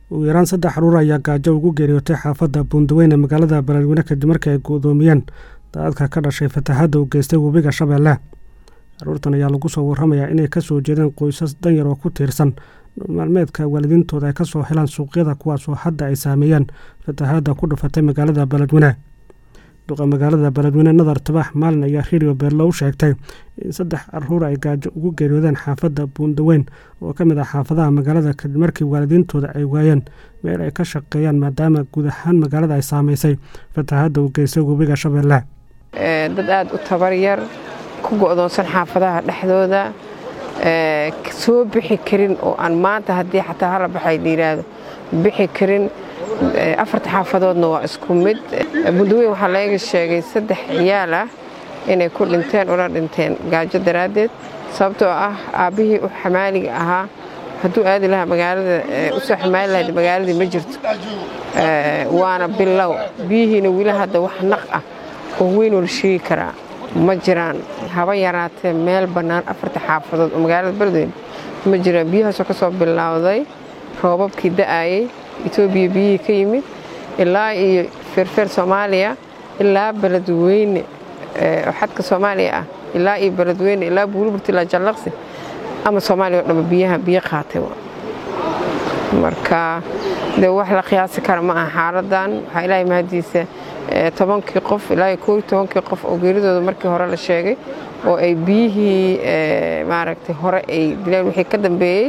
ugu yaraan saddex caruur ayaa gaajo ugu geeriyootay xaafadda buundaweyne magaalada beledweyne kadib markii ay gudoomiyeen daadadka ka dhashay fatahaadda u geystay webiga shabeelle caruurtan ayaa lagu soo warramayaa inay ka soo jeedeen qoysas danyar oo ku tiirsan maalmeedka waalidiintooda ay ka soo helaan suuqyada kuwaasoo hadda ay saameeyeen fatahaadda ku dhufatay magaalada beledweyne duqa magaalada beledweyne nadar tabax maalin ayaa redio beerlo u sheegtay in saddex caruur ay gaajo ugu geeriyoodeen xaafadda buundaweyn oo ka mid ah xaafadaha magaalada kadib markii waalidiintooda ay waayeen meel ay ka shaqeeyaan maadaama guud ahaan magaalada ay saamaysay fatahaadda u geystay webiga shabeelle dad aada u tabar yar ku go'doonsan xaafadaha dhexdooda soo bixi karin oo aan maanta haddii xataa hala baxay la yidhaahdo bixi karin afarta xaafadoodna waa isku mid bundaweyn waxaa laga sheegay saddex ciyaal ah inay ku dhinteen una dhinteen gaajo daraaddeed sababtoo ah aabbihii u xamaaliga ahaa hadduu aadi lahaa magaalada usoo xamaali lahayd magaaladii ma jirto waana bilow biyihiina weli hadda wax naq ah oo weynoo la sheegi karaa ma jiraan haba yaraatee meel bannaan afarta xaafadood oo magaalada beledweyne ma jiraan biyahaasoo ka soo bilowday roobabkii da'ayey etoobiya biyihii ka yimid ilaa iyo feerfeer soomaaliya ilaa beledweyne oo xadka soomaaliya ah ilaa iyo beledweyne ilaa buuliburti ilaa jallaqsi ama soomaaliya o dhanba biyaha biyo qaatay marka dee wax la qiyaasi kara ma aha xaaladan waxaa ilaahay mahadiisa tobankii qof ilaa iyo kooiyo tobankii qof oo geeridooda markii hore la sheegay oo ay biyihii maaragtay hore ay dileen wixii ka dambeeyey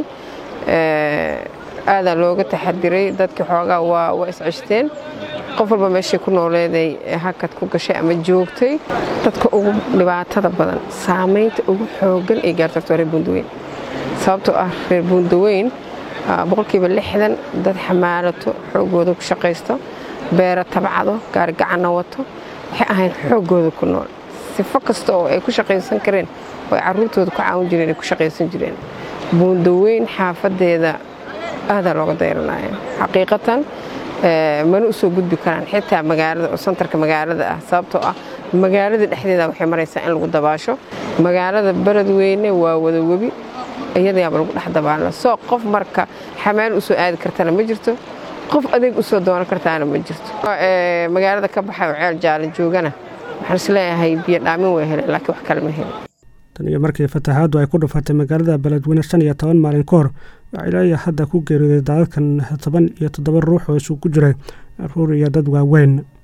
aadaa looga taxadiray dadkii xoogaa waa isceshteen qof walba meeshay ku nooleeday hakad ku gashay ama joogtay dadka ugu dhibaatada badan saamaynta ugu xoogan ay gaarto horta reer buundaweyn sababtoo ah reer buundaweyn boqolkiiba lixdan dad xamaalato xoogooda ku shaqaysto beero tabcado gaarigacanna wato waxay ahayn xooggooda ku nool sifo kasta oo ay ku shaqaysan kareen oo ay carruurtooda ku caawin jireen ay ku shaqaysan jireen buundaweyn xaafadeeda aadaa looga dayranaya xaqiiqatan mana u soo gudbi karaan xitaa magaalada oo santarka magaalada ah sababtoo ah magaalada dhexdeeda waxay maraysaa in lagu dabaasho magaalada beledweyne waa wada webi iyadayaaba lagu dhex dabaala soo qof marka xamaal u soo aadi kartana ma jirto qof adeeg u soo doonan kartaana ma jirto magaalada ka baxay oo ceel jaala joogana waxaan isleeyahay biyo dhaamin way heleen laakiin wax kale ma helin tan iyo markii fatahaaddu ay ku dhufatay magaalada beledweyne shan iyo toban maalin ka hor waxaa ilaayo hadda ku geeriyooday daadadkan toban iyo toddoba ruux oo isugu jiray caruur iyo dad waaweyn